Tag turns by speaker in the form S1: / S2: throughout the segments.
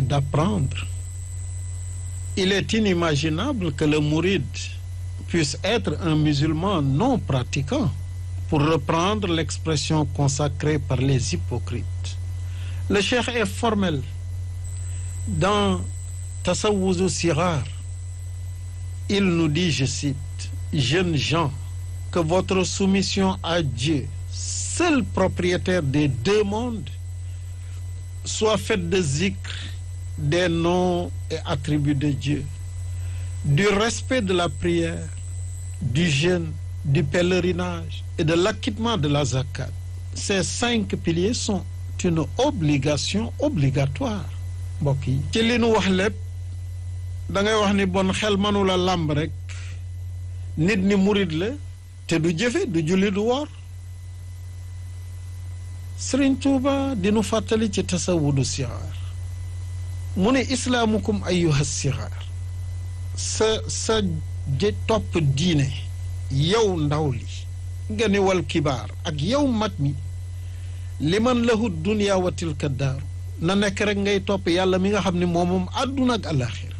S1: d'apprendre. Il est inimaginable que le mouride puisse être un musulman non pratiquant, pour reprendre l'expression consacrée par les hypocrites. Le cheikh est formel dans Tasawwuzu Sirar. Il nous dit, je cite, jeunes gens, que votre soumission à Dieu, seul propriétaire des deux mondes, soit faite de zikr, des noms et attributs de Dieu, du respect de la prière, du jeûne, du pèlerinage et de l'acquittement de la zakat. Ces cinq piliers sont une obligation obligatoire mbokk yi ci li nu wax lépp da ngay wax ni bon xel mënula làmb rek nit ni murit la te du jëfe du julli du woor Sëriñ Tuuba dinu fàttali ci tasawudu sixaar mu ne islaamukum ayyuha sixaar sa sa jë topp diine yow ndaw li nga ni wal kibaar ak yow mag mi liman lahu dunya wa tilka daaru na nekk rek ngay topp yàlla mi nga xam ne moom moom àdduna ak alaxira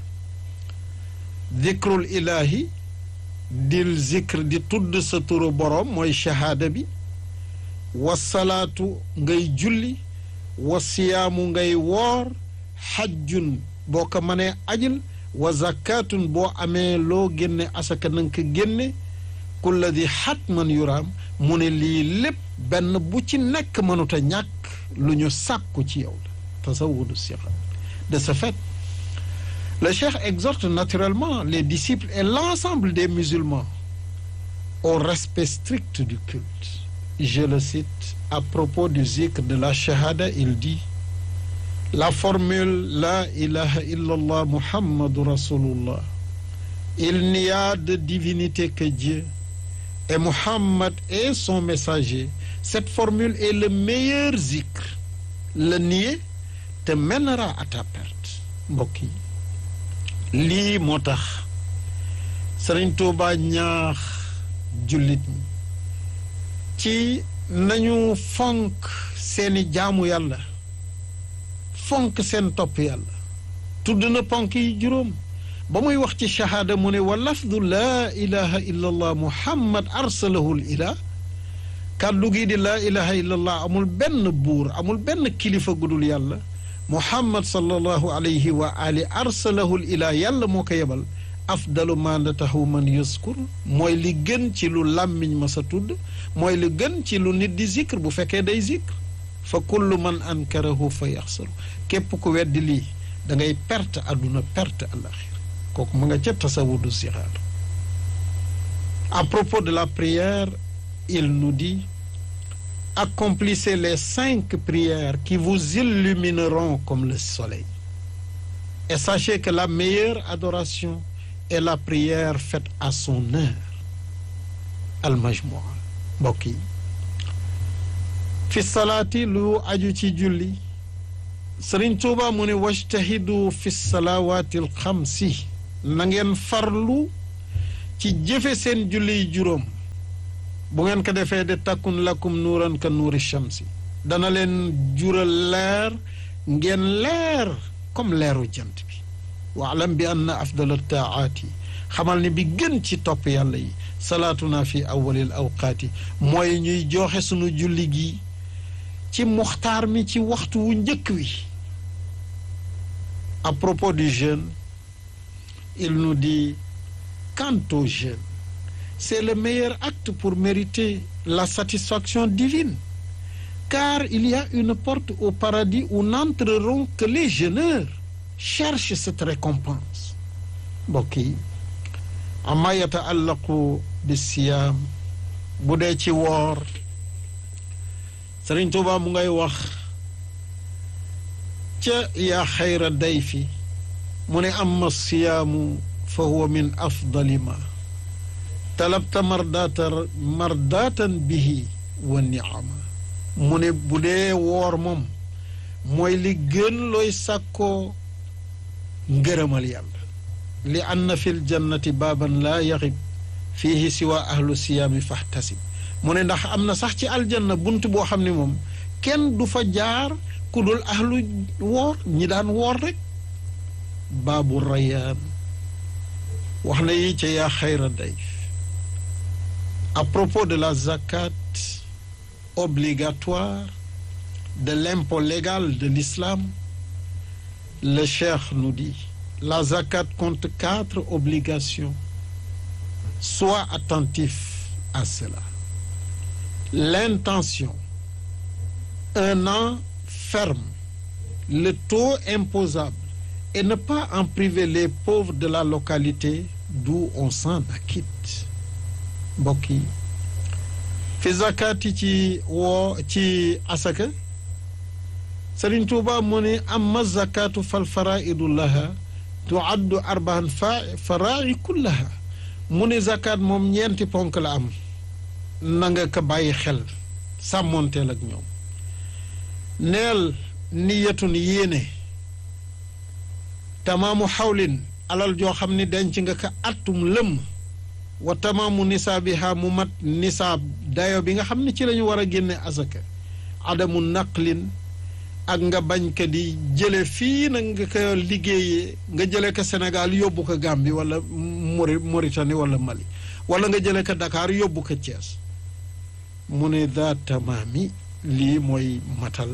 S1: dikrul ilahi dil zikr di tudd sa turu boroom mooy shahaada bi wa salaatu ngay julli wa siyaamu ngay woor xajjun boo ko mënee ajil wa zakatun boo amee loo génne asaka na nga ko génne kulla di xatman yuraam mu ne lii lépp benn bu ci nekk mënut a ñàkk lu ñu sàkku ci yow la tasawudu sixa de ce fait le cheikh exhorte naturellement les disciples et l'ensemble des musulmans au respect strict du culte je le cite à propos du zikr de la shahada il dit la formule la ilaha illallah muhammadu rasulullah il n'y a de divinité que Dieu et Muhammad est son messager cette formule est le meilleur zikr le nier te mènera à ta perte mbokk yi lii moo tax Sëriñ Tuuba ñaax jullit ñi ci nañu fonk seeni jaamu yàlla fonk seen topp yàlla tudd na ponk yi juróom ba muy wax ci shahaada mu ne wa lafdu laa ilaha illa allah muhammad arsalahu l ilah kàddu gii di laa ilaha illa allah amul benn buur amul benn kilifa gudul yàlla muhammad sallallahu alayhi wa ali arsalahu l ilah yàlla moo ko yebal afdalu ma natahu man yuskur mooy li gën ci lu làmmiñ ma sa tudd mooy li gën ci lu nit di zikr bu fekkee day zikr fa kullu man ankarahu fa yaxsaru képp ku weddi lii da ngay perte àdduna perte alaxira kooku mu nga ca tasawudu sixaar à propos de la prière il nous dit accomplissez les cinq prières qui vous illumineront comme le soleil et sachez que la meilleure adoration est la prière faite à son heure al majmua mbokk yi fi salaati lu aju ci julli sëriñ tuuba mu ne wajtahidu fi salawaati alxamsi na ngeen farlu ci jëfe seen julli juróom bu ngeen ko defee de takkun lakum nuuran ka nuuri shamsi dana leen jural leer ngeen leer comme leeru jant bi waalam bi anna afdal taaati xamal ni bi gën ci topp yàlla yi salaatuna fi awalil awqaati mooy ñuy joxe sunu julli gi ci muxtaar mi ci waxtu wu njëkk wi à propos du jeûne il nous dit quant au jeûne c'est le meilleur acte pour mériter la satisfaction divine car il y a une porte au paradis où n'entreront que les jeûneurs cherchent cette récompense mbokk yi ama yataallaqu bi siyaam bu dee ci woor Sëriñ Tuuba mu ngay wax ca yaa xayra dayfi mu ne amma siyaamu fa huwa min afdali ma talabta mardata mardatan bihi wa niama mu ne bu dee woor moom mooy li gën looy sàkkoo ngërëmal yàlla li anna fi ljannati baaban laa yaxib fiihi siwa ahlu siyaami fahtasib mu ne ndax am na sax ci aljanna bunt boo xam ne moom kenn du fa jaar ku dul ahlu woor ñi daan woor rek baabu rayaan wax na yi ca yaa xayra dayf à propos de la zakat obligatoire de l'impôt légal de l'islam le cheikh nous dit la zakat compte quatre obligations sois attentif à cela l'intention un an ferme le taux imposable et ne pas en priver les pauvres de la localité d'où on s'en acquitte mbokk yi fi zakat yi ci woo ci asaka Sëriñ Tuuba mu ne amma zakatu fal faraidu laha tuaddu arbaan fa farai kullaha mu ne zakat moom ñeenti ponk la am na nga ko bàyyi xel sàmmoonteel ak ñoom neel niyatun yéene tamaamu xawlin alal joo xam ni denc nga ko attum lëmm wa tamaamu nisaabiha mu mat nisaab dayo bi nga xam ne ci la ñu war a génne asaka adamu naqlin ak nga bañ ko di jële fii nag nga ko liggéeyee nga jële ko Sénégal yóbbu ko Gambie wala Mori Mauritanie wala Mali wala nga jële ko Dakar yóbbu ko Thiès mu ne daa tamaami lii mooy matal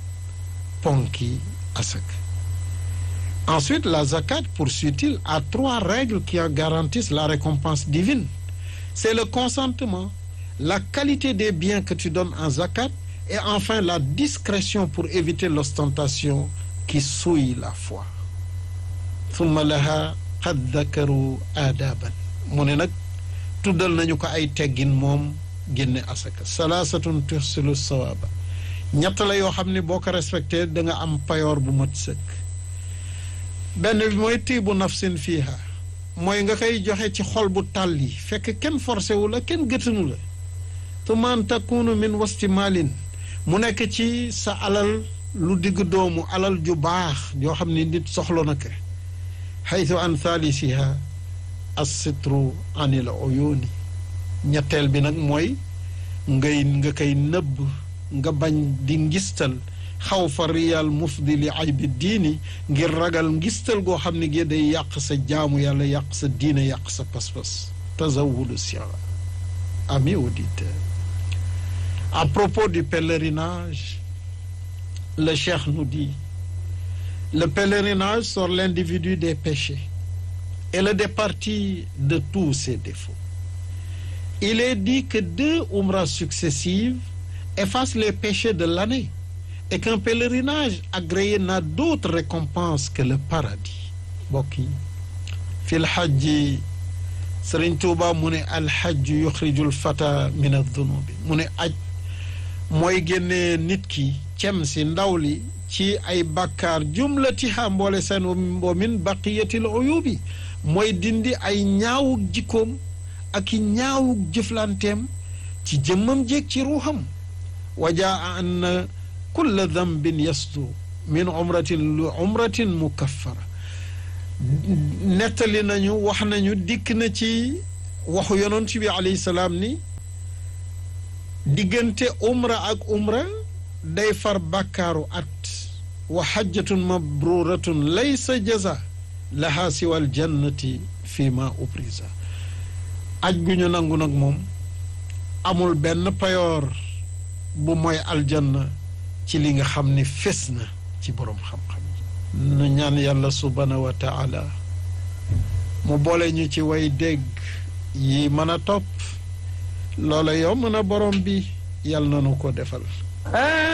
S1: ponki asaka ensuite la zakat poursuit-il a trois règles qui en garantissent la récompense divine c'est le consentement la qualité des biens que tu donnes en zakat et enfin la discrétion pour éviter l'ostentation qui souille la foi thumma laha qad dakaru aadaban mu ne nag tuddal nañu ko ay teggin moom génne asaka salaasatun tuhsilu sawaaba ñett la yoo xam ne boo ko respecté da nga am payoor bu mat sëkk benn bi mooy tiibu nafsin fiiha mooy nga koy joxe ci xol bu tàlli fekk kenn forcé wu la kenn gëtanu la tumaan takunu min wasti maalin mu nekk ci sa alal lu digg doomu alal ju baax yoo xam ne nit soxla na ko xaytu an thalisiha assitru anil uyuni ñetteel bi nag mooy ngay nga koy nëbb nga bañ di ngistal xaw fa riyal mufdi li aybi diini ngir ragal ngistal goo xam ne gi day yàq sa jaamu yàlla yàq sa diine yàq sa pas-pas tazawudu sira ami auditeur à propos du pèlerinage le cheikh nous dit le pèlerinage sort l'individu des péchés et le départit de tous ses défauts il est dit que deux umras successives effacent les péchés de l'année et qu'un pèlerinage agréé n'a d'autre récompense que le paradis mbokk yi fi lxajji Sëriñ Tuuba mu ne alxajju yuxriju lfata min addunubi mu ne aj mooy génnee nit ki cem si ndaw li ci ay bàkkaar jumlatiha mboole seen wa min baqiyatil uyubi mooy dindi ay ñaawug jikkoom ak i ñaawug jëflanteem ci jëmmam jéeg ci ruuxam wajaa an kulla dambin yastu min umratin lu umratin mukaffara nettali nañu wax nañu dikk na ci waxu yonent bi alayhi salaam ni diggante umra ak umra day far bàkkaaru at wa xajjatun mabruratun laysa jaza laha siwal jannati fi ma ubrisa aj gu ñu nangu nag moom amul benn payoor bu mooy aljanna ci li nga xam ni fés na ci boroom xam-xam nu ñaan yàlla subhanahu wa taala mu boole ñu ci way dégg yi mën a topp loola yow mën a borom bi yàlla na nu ko defal